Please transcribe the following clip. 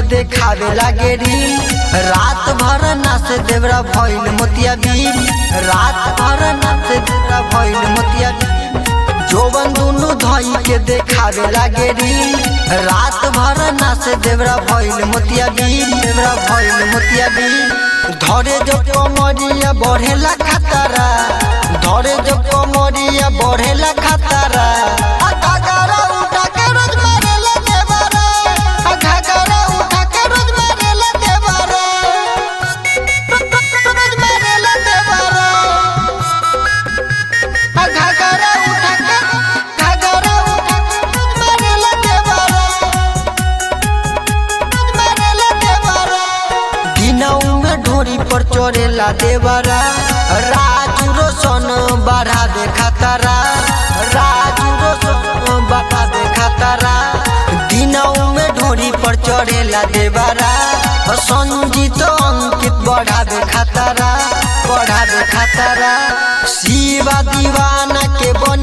देखावे लागे रील रात भर नाच देवरा भइल मोतिया बील रात भर नाच देवरा भइल मोतिया बील जोवन दुनु धई के देखावे लागे रील रात भर नाच देवरा भइल मोतिया बील देवरा भइल मोतिया बील धरे जो कमरिया बढ़ेला खतरा धरे जो कमरिया बढ़ेला खतरा आ घाघरा उठा के रोज मारेला देवरा आ घाघरा उठा के रोज मारेला देवरा रोज मारेला देवरा आ घाघरा उठा के घाघरा उठा के रोज मारेला देवरा रोज मारेला देवरा दिनऊ में ढोरी पर चढ़ेला देवरा राजू रोशन बढ़ा दे खतरा राजू रोशन बढ़ा दे खतरा दिनऊ में ढोरी पर चढ़ेला देवरा संजीत अंकित बढ़ा दे खतरा बढ़ा दे खतरा शिवा दीवाना के बन